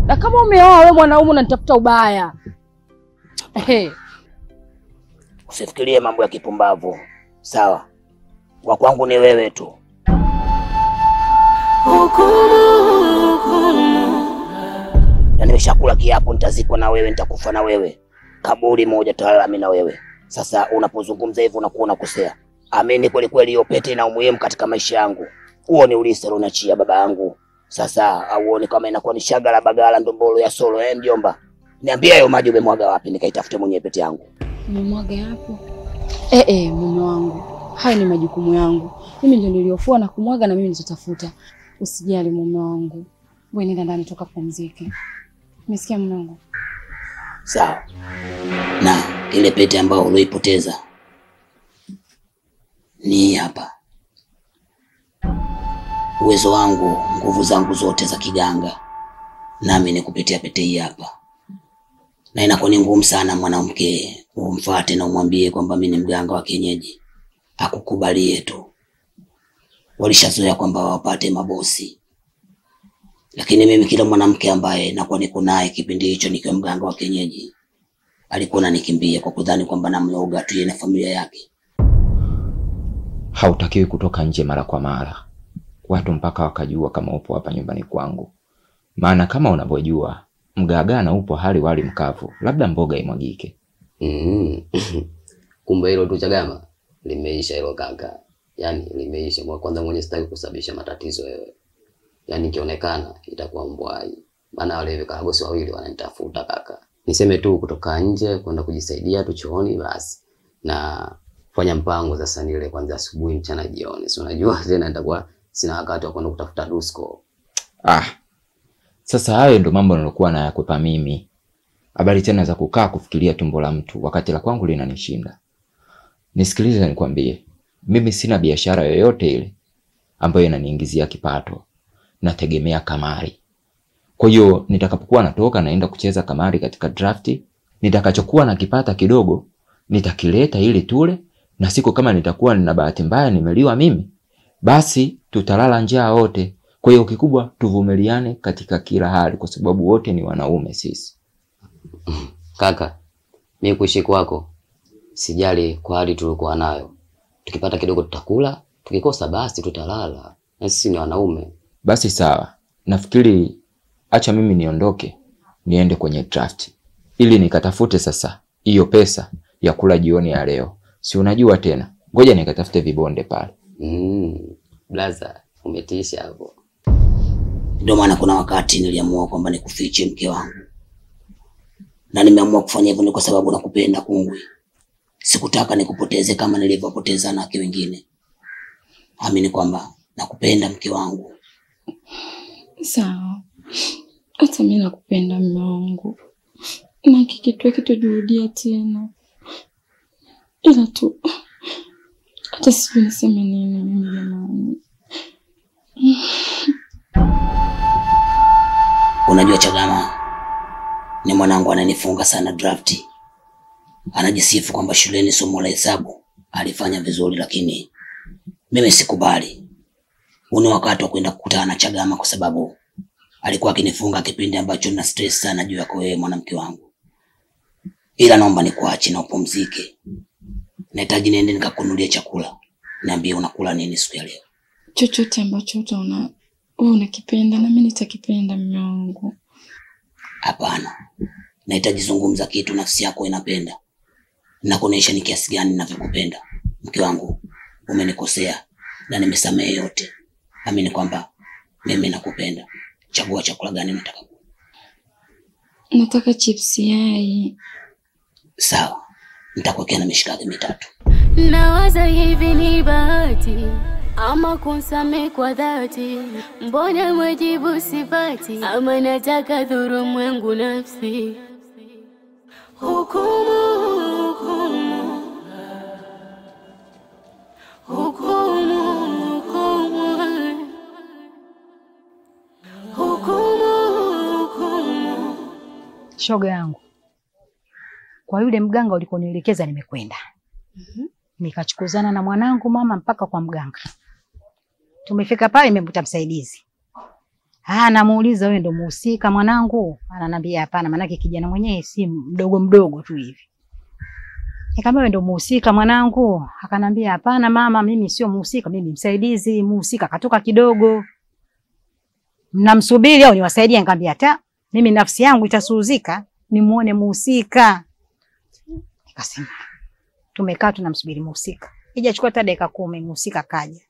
Na kama umeoa wewe mwanaume unanitafuta ubaya. Ehe. Usifikirie mambo ya kipumbavu, sawa? Wa kwangu ni wewe tu. Na nimeshakula kiapo, nitazikwa na wewe, nitakufa na wewe, kaburi moja tutalala mimi na wewe. Sasa unapozungumza hivyo unakuwa unakosea. Amini kweli kweli, hiyo pete ina umuhimu katika maisha yangu. Huo ni ulisi unachia baba yangu. Sasa auone kama inakuwa ni shagala bagala ndombolo ya solo eh, mjomba? Niambie hayo maji umemwaga wapi, nikaitafute mwenyewe pete yangu. Umemwaga hapo? Eh eh, mume wangu. Hayo ni majukumu yangu. Mimi ndio niliofua na kumwaga na mimi nitatafuta. Usijali mume wangu. Wewe nenda ndani toka pumzike. Umesikia mume wangu? Sawa. Na ile pete ambayo ulioipoteza ni hii hapa. Uwezo wangu, nguvu zangu zote za kiganga, nami ni kupitia pete hii hapa, na inakuwa ni ngumu sana mwanamke umfuate na umwambie kwamba mimi ni mganga wa kienyeji, akukubalie tu. Walishazoea kwamba wapate mabosi, lakini mimi kila mwanamke ambaye nakuwa niko naye kipindi hicho nikiwa mganga wa kienyeji alikuwa ananikimbia kwa kudhani kwamba namloga tu yeye na familia yake. Hautakiwi kutoka nje mara kwa mara, watu mpaka wakajua kama upo hapa nyumbani kwangu, maana kama unavyojua mgagana upo hali wali mkavu, labda mboga imwagike. Mm. Kumbe hilo tu Chagama limeisha hilo kaka, yaani limeisha. Kwa kwanza mwenye sitaki kusababisha matatizo wewe, yaani ikionekana itakuwa mbwai, maana wale vikaragosi wawili wananitafuta kaka. Niseme tu kutoka nje kwenda kujisaidia tu chooni basi, na fanya mpango sasa nile kwanza asubuhi, mchana, jioni, si unajua tena nitakuwa sina wakati wa kwenda kutafuta dusko. Ah, sasa hayo ndo mambo nilokuwa nayakwepa mimi. Habari tena za kukaa kufikiria tumbo la mtu wakati la kwangu linanishinda. Nisikilize nikwambie, mimi sina biashara yoyote ile ambayo inaniingizia kipato, nategemea kamari. Kwa hiyo nitakapokuwa natoka naenda kucheza kamari katika drafti, nitakachokuwa nakipata kidogo nitakileta ili tule, na siku kama nitakuwa nina bahati mbaya nimeliwa mimi, basi tutalala njaa wote. Kwa hiyo kikubwa tuvumiliane katika kila hali, kwa sababu wote ni wanaume sisi. Kaka, mi kuishi kwako sijali kwa hali tulikuwa nayo. Tukipata kidogo tutakula, tukikosa basi tutalala, na sisi ni wanaume. Basi sawa, nafikiri acha mimi niondoke niende kwenye draft ili nikatafute sasa hiyo pesa ya kula jioni ya leo. Si unajua tena, ngoja nikatafute vibonde pale. Mm, blaza umetisha hapo. Ndio maana kuna wakati niliamua kwamba nikufiche mke wangu, na nimeamua kufanya hivyo ni kwa sababu nakupenda Kungwi. Sikutaka nikupoteze kama nilivyopoteza wanawake wengine. Amini kwamba nakupenda mke wangu. Sawa. Hata mimi nakupenda mume wangu. Na kikitu kitojuhudia tena. Ila tu hata sijui niseme nini mimi jamani. Unajua Chagama ni mwanangu ananifunga sana drafti. Anajisifu kwamba shuleni somo la hesabu alifanya vizuri, lakini mimi sikubali. Huu ni wakati wa kwenda kukutana na Chagama kwa sababu alikuwa akinifunga kipindi ambacho na stress sana juu yako wewe mwanamke wangu. Ila naomba nikuache na upumzike. Nahitaji niende nikakunulie chakula. Niambie unakula nini siku ya leo? Chochote ambacho utaona wewe unakipenda na mimi nitakipenda mume wangu. Hapana, nahitaji zungumza kitu nafsi yako inapenda, nakuonyesha ni kiasi gani ninavyokupenda. Mke wangu, umenikosea na nimesamehe yote. Amini kwamba mimi nakupenda. Chagua chakula gani unataka kula. Nataka chips yai. Sawa, nitakuwekea na mishikaki mitatu. Nawaza hivi ni bahati ama kunsame kwa dhati, mbona mwajibu sipati, ama nataka dhurumu yangu nafsi. Hukumu, hukumu, hukumu, hukumu, hukumu, hukumu. Shoga yangu, kwa yule mganga ulikonielekeza nimekwenda. Nikachukuzana na mwanangu mama mpaka kwa mganga. Tumefika pale, nimemkuta msaidizi Ah, namuuliza wewe ndo muhusika mwanangu? Ananiambia hapana, maanake kijana mwenyewe si mdogo mdogo tu hivi. Nikamwambia wewe ndo muhusika mwanangu? Akanambia hapana mama, mimi sio muhusika, mimi msaidizi. Muhusika katoka kidogo. Mnamsubiri au niwasaidie? Nikamwambia hata mimi nafsi yangu itasuhuzika nimuone muhusika. Nikasema tumekaa tunamsubiri muhusika, ijachukua hata dakika kumi, muhusika kaja.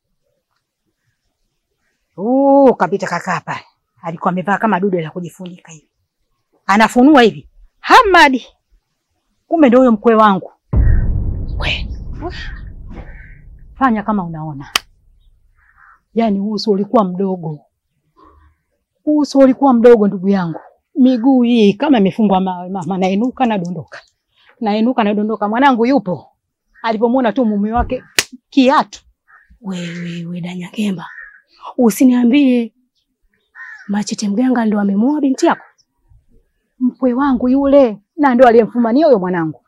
Uh, kapita kakaa pale, alikuwa amevaa kama dude la kujifunika hivi, anafunua hivi, Hamadi, kumbe ndio huyo mkwe wangu. We, fanya kama unaona, yaani uso ulikuwa mdogo, uso ulikuwa mdogo ndugu yangu, miguu hii kama imefungwa mawe. Mama nainuka nadondoka, nainuka nadondoka. Mwanangu yupo, alipomwona tu mume wake kiatu. Wewe we Danyakemba, usiniambie Machete mganga ndo amemuoa binti yako? Mkwe wangu yule, na ndio aliyemfumania huyo mwanangu.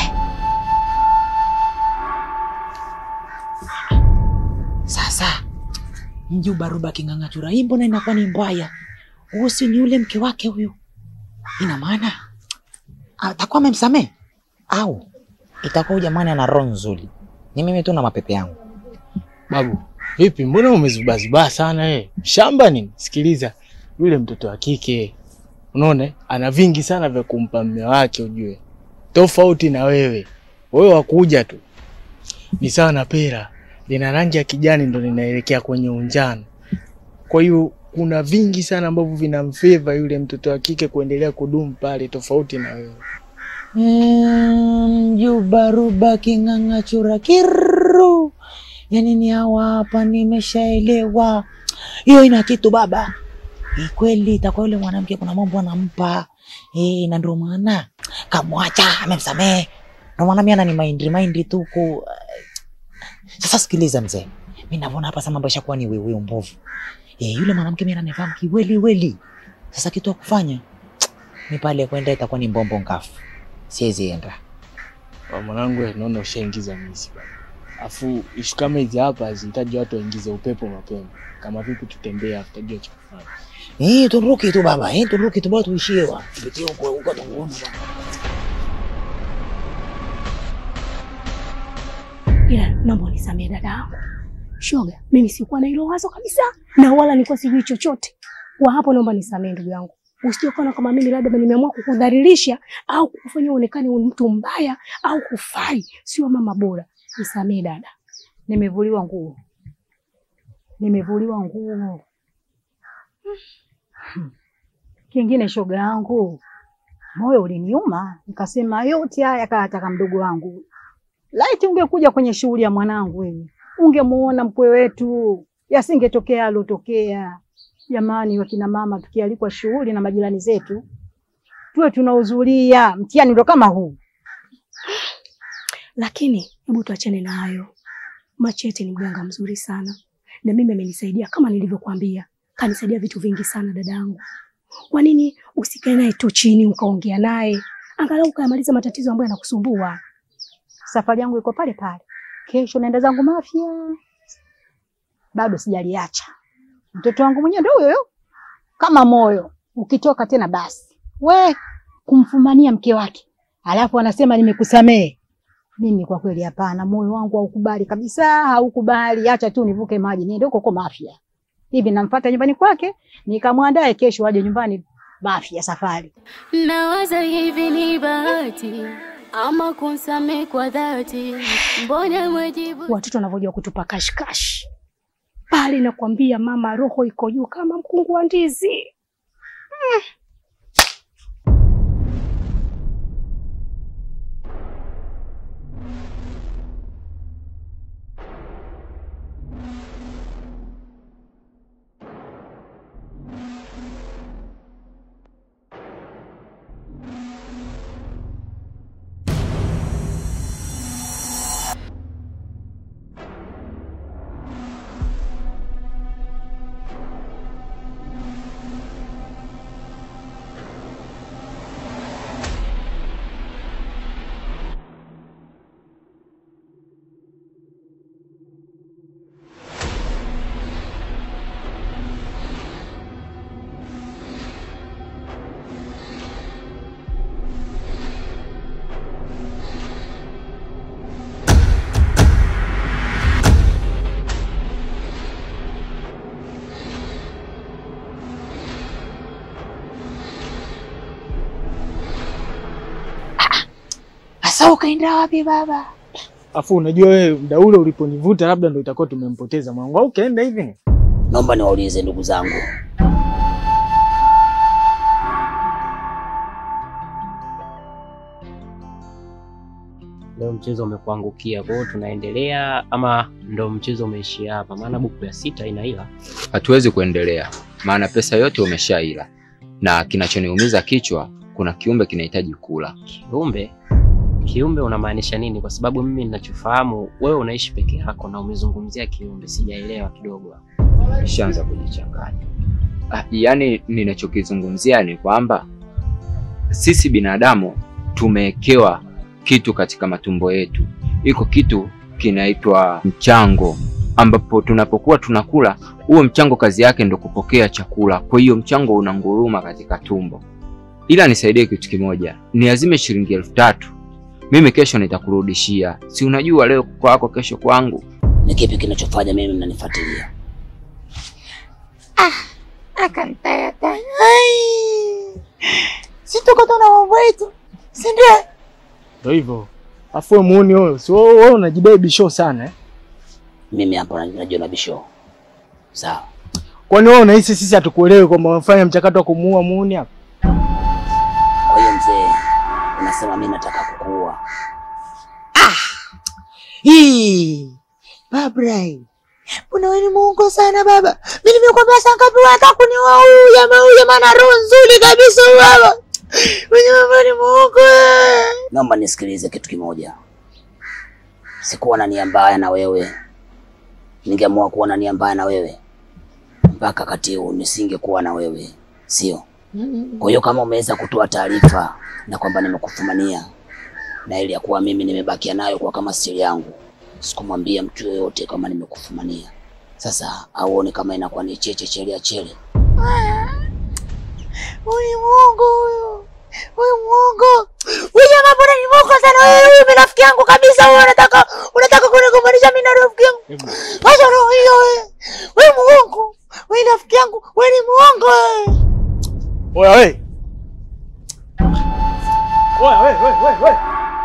Sasa mjuba Ruba king'ang'achura hii mbona inakuwa ni mbaya? Huyu si ni yule mke wake huyu? Ina maana atakuwa amemsamehe au itakuwa huyu jamani ana roho nzuri? Ni mimi tu na mapepe yangu. Babu, vipi? Mbona umezubazubaa sana eh? Shamba nini? Sikiliza, yule mtoto wa kike unaona, ana vingi sana vya kumpa mume wake, ujue, tofauti na wewe. Wewe wakuja tu, ni sawa na pera, lina rangi ya kijani ndo linaelekea kwenye unjano. Kwa hiyo kuna vingi sana ambavyo vinamfeva yule mtoto wa kike kuendelea kudumu pale, tofauti na wewe. Mjuba Ruba king'ang'achura kiru, yaani ni hawa hapa, nimeshaelewa hiyo ina kitu baba. Ni kweli itakuwa yule mwanamke kuna mambo anampa eh, na ndio maana kamwacha, amemsamehe. Ndio maana mimi anani mind mind tu ku sasa. Sikiliza mzee, mimi naona hapa sasa mambo yashakuwa ni wewe mbovu. Eh, yule mwanamke mimi ananifahamu kiweli weli. Sasa kitu ya kufanya ni pale kwenda itakuwa ni mbombo ngafu, siwezi enda. Wa mwanangu, eh, naona ushaingiza misi baba. Afu ishu kama hizi hapa hazihitaji watu waingize upepo mapema. Kama vipi tutembee afu tutajua cha kufanya. Eh, turuki tu baba, eh, turuki tu bado tuishie wa. Tupitie huko huko tuone baba. Ila naomba unisamehe dada yangu. Shoga, mimi sikuwa na hilo wazo kabisa na wala nilikuwa sijui chochote. Kwa hapo naomba nisamehe ndugu yangu. Usije kuona kama mimi labda nimeamua kukudhalilisha au kukufanya uonekane ni mtu mbaya au kufai, sio mama bora. Nisamehe dada. Nimevuliwa nguo, nimevuliwa nguo. Hmm. Kingine shoga yangu, moyo uliniuma, nikasema yote haya kaataka mdogo wangu. Laiti ungekuja kwenye shughuli ya mwanangu wewe, ungemuona mkwe wetu, yasingetokea alotokea. Jamani, wakina mama tukialikwa shughuli na majirani zetu tuwe tunahudhuria. Mtihani ndo kama huu. Lakini hebu tuachane na hayo. Machete ni mganga mzuri sana, na mimi amenisaidia kama nilivyokuambia, kanisaidia vitu vingi sana dadangu. Kwa nini usikae naye tu chini ukaongea naye, angalau ukayamaliza matatizo ambayo yanakusumbua? Safari yangu iko pale pale, kesho naenda zangu Mafia, bado sijaliacha. Mtoto wangu mwenyewe ndio huyo kama moyo, ukitoka tena basi we kumfumania mke wake, alafu anasema nimekusamehe. Mimi kwa kweli hapana, moyo wangu haukubali kabisa, haukubali. Acha tu nivuke maji niende huko huko Mafia. Hivi namfuata nyumbani kwake, nikamwandae kesho aje nyumbani Mafia safari. Nawaza hivi ni bahati ama kunsamehe kwa dhati, mbona mwajibu Watoto wanavyojua kutupa kashikash pale, nakwambia mama, roho iko juu kama mkungu wa ndizi. Sasa ukaenda wapi baba? Afu unajua wewe muda ule uliponivuta labda ndo itakuwa tumempoteza mwangu. Au ukaenda hivi? Naomba niwaulize ndugu zangu, Leo mchezo umekuangukia, kwa hiyo tunaendelea ama ndo mchezo umeishia hapa? Maana buku ya sita ina ila. Hatuwezi kuendelea, maana pesa yote umeshaila, na kinachoniumiza kichwa, kuna kiumbe kinahitaji kula. Kiumbe? Kiumbe unamaanisha nini? Kwa sababu mimi ninachofahamu wewe unaishi peke yako na umezungumzia kiumbe, sijaelewa kidogo. Ishaanza kujichanganya. Ah, yaani ninachokizungumzia ni kwamba sisi binadamu tumewekewa kitu katika matumbo yetu. Iko kitu kinaitwa mchango, ambapo tunapokuwa tunakula, huo mchango kazi yake ndo kupokea chakula. Kwa hiyo mchango unanguruma katika tumbo. Ila nisaidie kitu kimoja, niazime shilingi elfu tatu mimi kesho nitakurudishia. Si unajua leo kwako, kesho kwangu. ni kipi kinachofanya mimi mnanifuatilia? Akantayataya. Ai. Si tuko tuna mambo yetu. Si ndio? Ndio hivyo. Afu wewe muone wewe, si wewe wewe unajidai bisho sana eh? Mimi hapa najua na bisho. Sawa, Kwani wewe unahisi sisi hatukuelewi kwamba unafanya mchakato wa kumuua muuni hapa? kwa hiyo mzee, unasema mimi nataka kukuua? Hii. Babrai. Mbona wewe ni muongo sana baba? Mimi nimekwambia saa ngapi unataka kuniua huyu jamaa huyu jamaa ana roho nzuri kabisa huyu baba. Wewe baba ni muongo. eh. Naomba nisikilize kitu kimoja. Sikuwa na nia mbaya na wewe, ningeamua kuwa na nia mbaya na wewe mpaka wakati huu nisingekuwa na wewe, sio? Kwa hiyo kama umeweza kutoa taarifa na kwamba nimekufumania na ili ya kuwa mimi nimebakia nayo kwa kama siri yangu, sikumwambia mtu yoyote kama nimekufumania. Sasa auone kama inakuwa ni cheche chelia chele. Huyu ni muongo huyu. Huyu muongo. Huyu jamaa mbona ni muongo sana wewe huyu ni rafiki yangu kabisa wewe unataka unataka kunigombanisha mimi na rafiki yangu. Wacha roho hiyo wewe. Wewe muongo. Wewe ni rafiki yangu. Wewe ni muongo wewe. Oya wewe. Oya wewe wewe wewe wewe.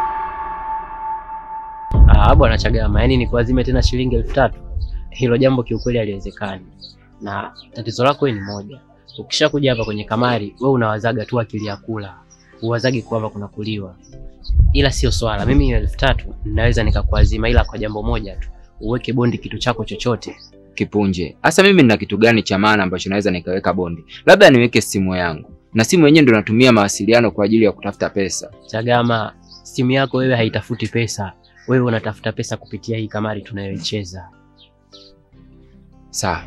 Ah, bwana Chagama, yani ni kuazime tena shilingi elfu tatu hilo jambo kiukweli haliwezekani, na tatizo lako wewe ni moja. Ukishakuja hapa kwenye kamari, wewe unawazaga tu akili ya kula, uwazagi kwamba kuna kuliwa, ila sio swala. Mimi hiyo elfu tatu ninaweza nikakuazima, ila kwa jambo moja tu, uweke bondi kitu chako chochote. Kipunje, hasa mimi nina kitu gani cha maana ambacho naweza nikaweka bondi? Labda niweke simu yangu, na simu yenyewe ndo natumia mawasiliano kwa ajili ya kutafuta pesa. Chagama, simu yako wewe haitafuti pesa, wewe unatafuta pesa kupitia hii kamari tunayoicheza. Sawa.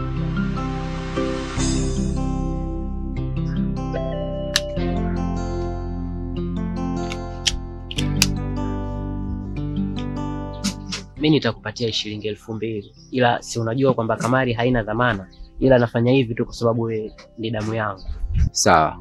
mi nitakupatia shilingi elfu mbili ila si unajua kwamba kamari haina dhamana, ila nafanya hivi tu kwa sababu wewe ni damu yangu. Sawa.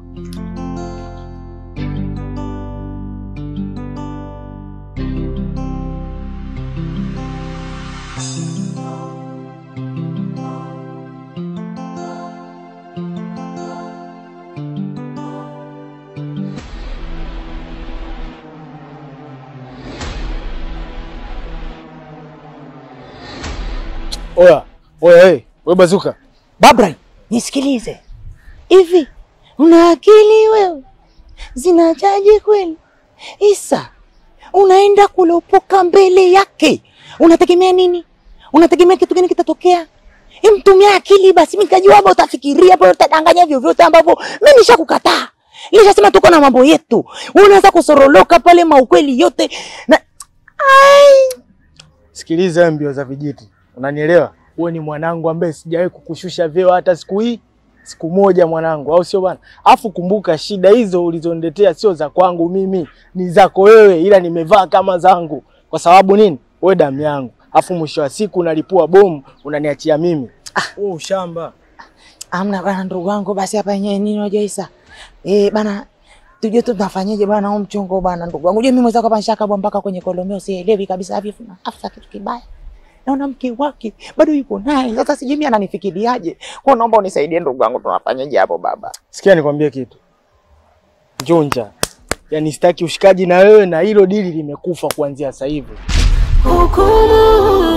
Oya, oya wewe, wewe bazuka. Babrai, nisikilize. Hivi una akili wewe? Zinachaji kweli? Isa, unaenda kulopoka mbele yake, unategemea nini? Unategemea kitu gani kitatokea? Mtumia akili basi, mimi nikajua hapo utafikiria hapo, utadanganya vyovyote ambavyo mimi nishakukataa. Nishasema tuko na mambo yetu, unaanza kusoroloka pale maukweli yote na ai Sikiliza wewe mbio za vijiti. Unanielewa? Wewe ni mwanangu ambaye sijawahi kukushusha vyeo hata siku hii siku moja mwanangu, au sio bwana? Afu kumbuka shida hizo ulizoniletea sio za kwangu mimi, ni zako wewe, ila nimevaa kama zangu. Kwa sababu nini? Wewe damu yangu. Afu mwisho wa siku unalipua bomu unaniachia mimi. Ah, wewe ushamba. Amna bana, ndugu wangu, basi hapa yenyewe nini unajua Isa? Eh bana, tujue tu tunafanyaje bana, huu mchongo bana, ndugu wangu. Unajua mimi mwenzako hapa nishakabwa mpaka kwenye kolomeo, sielewi kabisa hivi na afsa kitu kibaya. Naona mke wake bado yuko naye. Sasa sijui mimi ananifikiriaje. Kwa naomba unisaidie ndugu wangu, tunafanyaje hapo baba? Sikia nikwambie kitu. Njunja. Yaani sitaki ushikaji na wewe, na hilo dili limekufa kuanzia sasa hivi. Hukumu